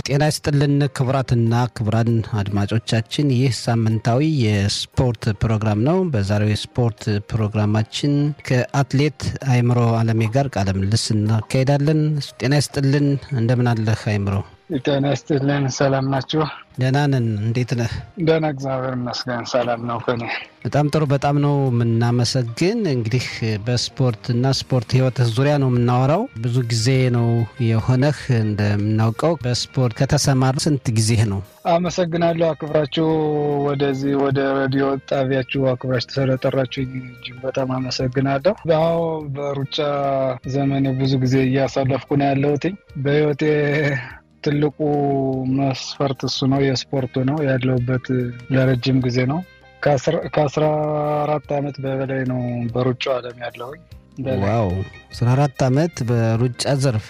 ጤና ይስጥልን ክቡራትና ክቡራን አድማጮቻችን፣ ይህ ሳምንታዊ የስፖርት ፕሮግራም ነው። በዛሬው የስፖርት ፕሮግራማችን ከአትሌት አይምሮ አለሜ ጋር ቃለ ምልልስ እናካሄዳለን። ጤና ይስጥልን፣ እንደምን አለህ አይምሮ? ጤና ይስጥልን። ሰላም ናችሁ? ደህና ነን። እንዴት ነህ? ደህና እግዚአብሔር ይመስገን ሰላም ነው ከኔ። በጣም ጥሩ። በጣም ነው የምናመሰግን። እንግዲህ በስፖርት እና ስፖርት ህይወትህ ዙሪያ ነው የምናወራው። ብዙ ጊዜ ነው የሆነህ እንደምናውቀው በስፖርት ከተሰማር ስንት ጊዜህ ነው? አመሰግናለሁ። አክብራችሁ ወደዚህ ወደ ሬዲዮ ጣቢያችሁ አክብራችሁ ስለጠራችሁ እጅግ በጣም አመሰግናለሁ። አዎ በሩጫ ዘመኔ ብዙ ጊዜ እያሳለፍኩ ነው ያለሁት በህይወቴ ትልቁ መስፈርት እሱ ነው። የስፖርቱ ነው ያለሁበት ለረጅም ጊዜ ነው። ከአስራ አራት አመት በበላይ ነው በሩጫው ዓለም ያለሁኝ። ዋው አስራ አራት አመት በሩጫ ዘርፍ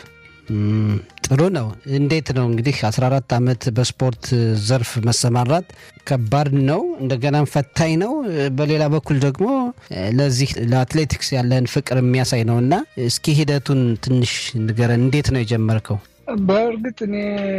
ጥሩ ነው። እንዴት ነው እንግዲህ አስራ አራት አመት በስፖርት ዘርፍ መሰማራት ከባድ ነው፣ እንደገናም ፈታኝ ነው። በሌላ በኩል ደግሞ ለዚህ ለአትሌቲክስ ያለህን ፍቅር የሚያሳይ ነው እና እስኪ ሂደቱን ትንሽ ንገረን። እንዴት ነው የጀመርከው? በእርግጥ እኔ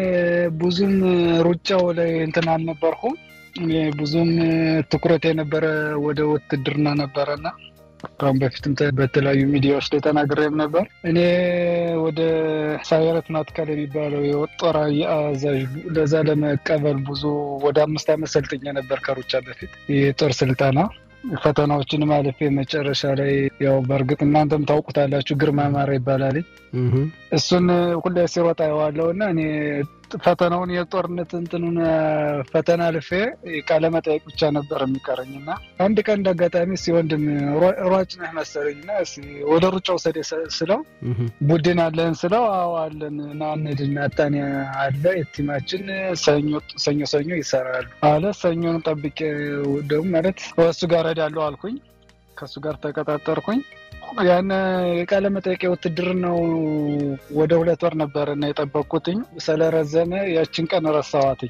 ብዙም ሩጫው ላይ እንትን አልነበርኩም። እኔ ብዙም ትኩረት የነበረ ወደ ውትድርና ነበረና ከአሁን በፊትም በተለያዩ ሚዲያዎች ላይ ተናግሬም ነበር። እኔ ወደ ሳይረት ናትካል የሚባለው የጦር አዛዥ ለዛ ለመቀበል ብዙ ወደ አምስት ዓመት ሰልጥኜ ነበር ከሩጫ በፊት የጦር ስልጠና ፈተናዎችን ማለፌ መጨረሻ ላይ ያው በእርግጥ እናንተም ታውቁታላችሁ ግርማ ማራ ይባላል። እሱን ሁሌ ሲሮጥ አየዋለሁ እና እኔ ፈተናውን የጦርነት እንትኑን ፈተና አልፌ ቃለ መጠየቅ ብቻ ነበር የሚቀረኝ እና አንድ ቀን እንደ አጋጣሚ እስኪ ወንድም ሯጭ ነህ መሰለኝ እና ወደ ሩጫ ውሰድ ስለው ቡድን አለን ስለው አዎ አለን እና እንሂድና አጣኔ አለ የቲማችን ሰኞ ሰኞ ይሰራሉ አለ። ሰኞን ጠብቄ ደግሞ ማለት እሱ ጋር እሄዳለሁ አልኩኝ። ከእሱ ጋር ተቀጣጠርኩኝ። ያን የቃለ መጠየቅ ውትድርናው ወደ ሁለት ወር ነበር እና የጠበቅኩትኝ ስለረዘመ ያችን ቀን ረሳዋትኝ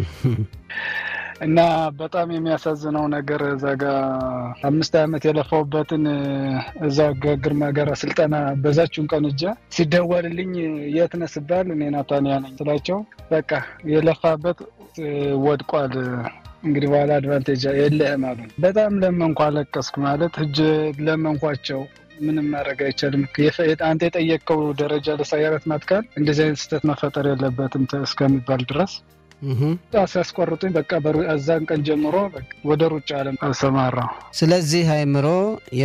እና በጣም የሚያሳዝነው ነገር እዛ ጋ አምስት ዓመት የለፋውበትን እዛ ግርማ ጋር ስልጠና በዛችሁን ቀን እጃ ሲደወልልኝ የት ነህ ስባል እኔ ናታንያ ነኝ ስላቸው በቃ የለፋበት ወድቋል እንግዲህ በኋላ አድቫንቴጅ የለህም አሉ። በጣም ለመንኳ አለቀስኩ። ማለት እጅ ለመንኳቸው ምንም ማድረግ አይቻልም። አንተ የጠየቅከው ደረጃ ለሳይረት ናትካል እንደዚህ አይነት ስህተት መፈጠር የለበትም እስከሚባል ድረስ ሲያስቆርጡኝ በቃ እዛን ቀን ጀምሮ ወደ ሩጫ ዓለም አሰማራው። ስለዚህ አይምሮ